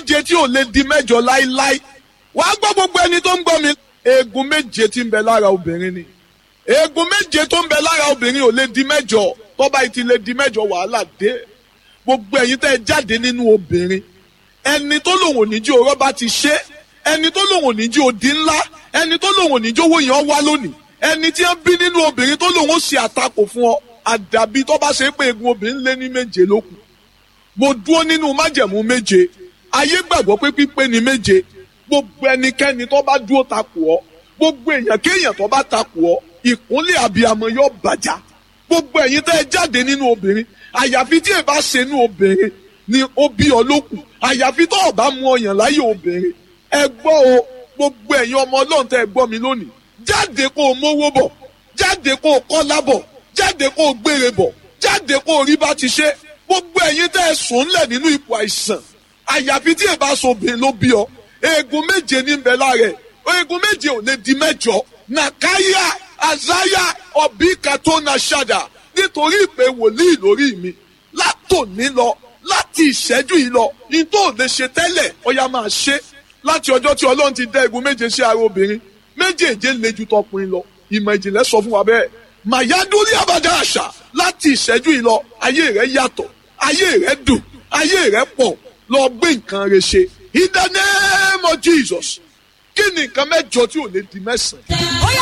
méje tí ò lè di mẹ́jọ láíláí wàá gbọ́ gbogbo ẹni tó ń gbọ́ mi eegun méje tí ń bẹ lára obìnrin ni eegun méje tó ń bẹ lára obìnrin ò lè di mẹ́jọ tọ́ba yìí ti lè di mẹ́jọ wàhálà dé gbogbo ẹ̀yin tẹ́ ẹ jáde nínú obìnrin ẹni tó lòun ò ní jí orọ́ bá ti ṣe ẹni tó lòun ò ní jí odi ńlá ẹni tó lòun ò ní jí owó yẹn wá lónìí ẹni tí wọ́n bí nínú obìnrin tó lòun ó ṣe àtakò fún ọ àdàbí tó bá ṣe pé eegun obìnrin lé ní méje lókun mo dúró nínú májẹ̀mú méje ayé gbàgbọ́ pé pípé ni méje gbogbo ẹnikẹ́ni tó bá dúró takò ọ́ gbogbo èèyàn kéèyàn tó bá takò ọ́ ìkúnlẹ̀ abiyamọ yóò bàjá gbogbo ẹ̀yin tẹ́ ẹ jáde nínú obìnrin àyàfi tí ẹ bá ṣe nínú obìnrin ni ó bí ọ lókun àyàfi tó o bá mú ọyàn láyé obìnrin ẹ gbọ́ o gbogbo ẹ̀yin ọmọ ọlọ́run tẹ́ ẹ gbọ́ mi lónìí jáde kó o mówó bọ̀ jáde kó o kọ́lá bọ̀ jáde kó o gbére bọ̀ jáde kó o rí bá ti ṣe gbogbo ẹ̀yin tẹ́ ẹ sùn ńlẹ̀ nínú ipò àìsàn àyàfi tí ẹ bá sọ obìnrin ló bí ọ eegun méje ní bẹ lára ẹ eegun méje ò lè di mẹ́jọ nàkáyà àzáyà ọbí kàtó na ṣàdà nítorí ìpè wòlíì lórí mi látòní lọ láti ìṣẹ́jú yìí lọ ní tó lè ṣe tẹ́lẹ̀ ọya máa ṣe láti ọjọ́ tí ọlọ́run ti dá egun méje sí ara obìnrin méjèèje le ju tọkùnrin lọ ìmọ̀ ìjìnlẹ̀ sọ fún wa bẹ́ẹ̀ màyádúrí àbájá àṣà láti ìṣẹ́jú yìí lọ ayé rẹ yàtọ̀ ayé rẹ dùn ayé rẹ pọ̀ lọ gbé nǹkan rẹ ṣe in the name of Jesus kí ni nǹkan mẹ́jọ tí ò lè di mẹ́sàn-án.